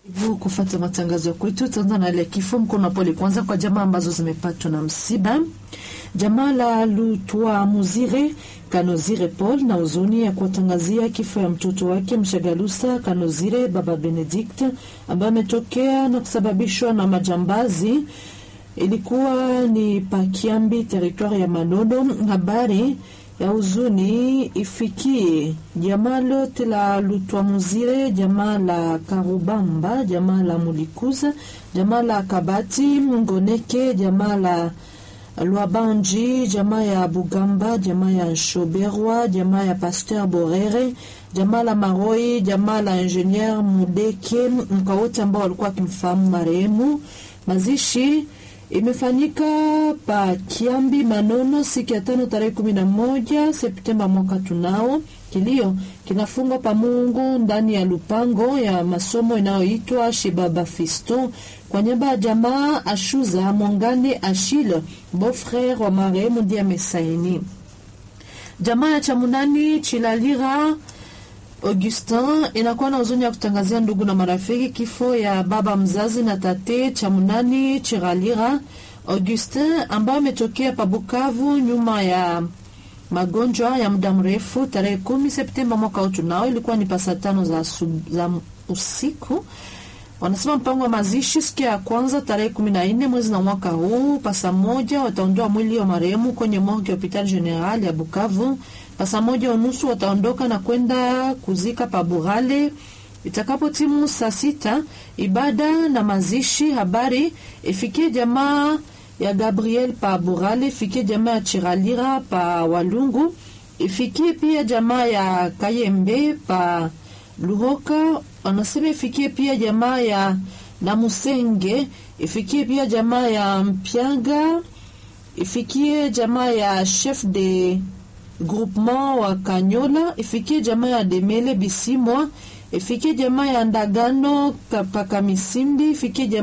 Hivyo kufata matangazo ya kwetu tutaanza na ile kifo mkono pole kwanza kwa jamaa ambazo zimepatwa na msiba. Jamaa la Lutwa Muzire Kanozire Paul na huzuni ya kuwatangazia kifo ya mtoto wake Mshagalusa Kanozire baba Benedict ambaye ametokea na kusababishwa na majambazi. Ilikuwa ni Pakiambi, teritwari ya Manono. Habari ya huzuni ifikie jamaa lote la Lutwamuzire, jamaa la Karubamba, jamaa la Mulikuza, jamaa la Kabati Ngoneke, jamaa la Lwabanji, jamaa ya Bugamba, jamaa ya Shoberwa, jamaa ya Pasteur Borere, jamaa la Maroi, jamaa la Ingenieur Mudeke, mka wote ambao walikuwa wakimfahamu marehemu. Mazishi imefanyika pa Kiambi Manono siku ya tano tarehe kumi na moja Septemba mwaka tunao. Kilio kinafungwa pa Mungu ndani ya lupango ya masomo inayoitwa Shibaba Fisto kwa nyamba ya jamaa Ashuza Mongane Ashile beau-frere wa marehemu ndiye amesaini. Jamaa ya Chamunani Chilalira Augustin inakuwa na huzuni ya kutangazia ndugu na marafiki kifo ya baba mzazi na tate Chamunani Chiralira Augustin ambaye ametokea pa Bukavu nyuma ya magonjwa ya muda mrefu tarehe kumi Septemba mwaka huu tunao, ilikuwa ni pasa tano za, za usiku. Wanasema mpango wa mazishi siku ya kwanza tarehe kumi na nne mwezi na mwaka huu pasa moja wataondoa mwili wa marehemu kwenye morgue ya hopital general ya Bukavu. Pasa moja unusu wataondoka na kwenda kuzika pa Burale. Itakapo timu saa sita ibada na mazishi habari ifikie jamaa ya Gabriel pa Burale, ifikie jamaa ya Chiralira pa Walungu, ifikie pia jamaa ya Kayembe pa Luhoka. Wanasema ifikie pia jamaa ya Namusenge, ifikie pia jamaa ya Mpyanga, ifikie jamaa ya chef de groupement wa Kanyola, ifikie jamaa ya Demele Bisimwa, ifikie jamaa ya Ndagano Pakamisimbi, ifikie jamaa